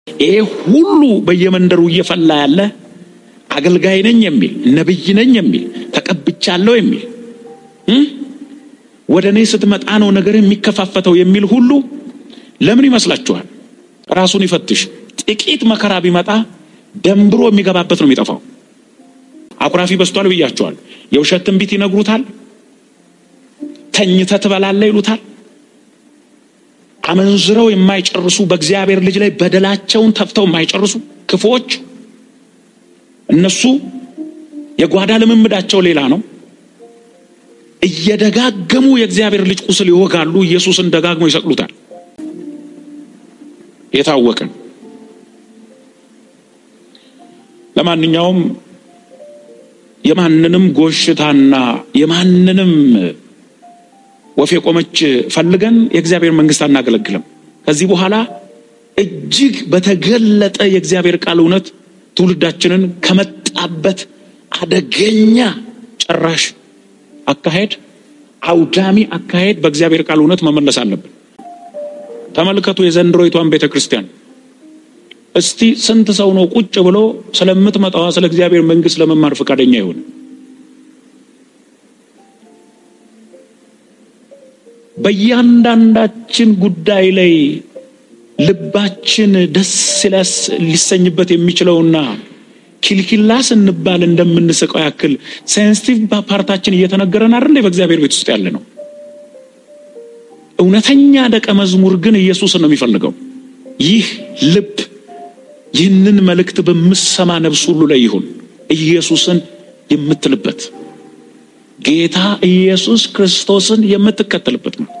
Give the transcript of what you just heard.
ይሄ ሁሉ በየመንደሩ እየፈላ ያለ አገልጋይ ነኝ የሚል ነብይ ነኝ የሚል ተቀብቻለሁ የሚል ወደ እኔ ስትመጣ ነው ነገር የሚከፋፈተው የሚል ሁሉ ለምን ይመስላችኋል? ራሱን ይፈትሽ። ጥቂት መከራ ቢመጣ ደንብሮ የሚገባበት ነው የሚጠፋው። አኩራፊ በስቷል ብያቸዋል። የውሸት ትንቢት ይነግሩታል። ተኝተ ትበላለህ ይሉታል። አመንዝረው የማይጨርሱ በእግዚአብሔር ልጅ ላይ በደላቸውን ተፍተው የማይጨርሱ ክፎች እነሱ የጓዳ ልምምዳቸው ሌላ ነው። እየደጋገሙ የእግዚአብሔር ልጅ ቁስል ይወጋሉ። ኢየሱስን ደጋግሞ ይሰቅሉታል። የታወቀ ለማንኛውም የማንንም ጎሽታና የማንንም ወፍ የቆመች ፈልገን የእግዚአብሔር መንግስት አናገለግልም። ከዚህ በኋላ እጅግ በተገለጠ የእግዚአብሔር ቃል እውነት ትውልዳችንን ከመጣበት አደገኛ ጨራሽ አካሄድ፣ አውዳሚ አካሄድ በእግዚአብሔር ቃል እውነት መመለስ አለብን። ተመልከቱ የዘንድሮይቷን ቤተ ክርስቲያን። እስቲ ስንት ሰው ነው ቁጭ ብሎ ስለምትመጣዋ ስለ እግዚአብሔር መንግስት ለመማር ፈቃደኛ ይሆን? በእያንዳንዳችን ጉዳይ ላይ ልባችን ደስ ሊሰኝበት የሚችለውና ኪልኪላ ስንባል እንደምንስቀው ያክል ሴንሲቲቭ ፓርታችን እየተነገረን አይደል? በእግዚአብሔር ቤት ውስጥ ያለ ነው። እውነተኛ ደቀ መዝሙር ግን ኢየሱስን ነው የሚፈልገው። ይህ ልብ ይህንን መልእክት በምሰማ ነፍስ ሁሉ ላይ ይሁን ኢየሱስን የምትልበት ጌታ ኢየሱስ ክርስቶስን የምትከተልበት ነው።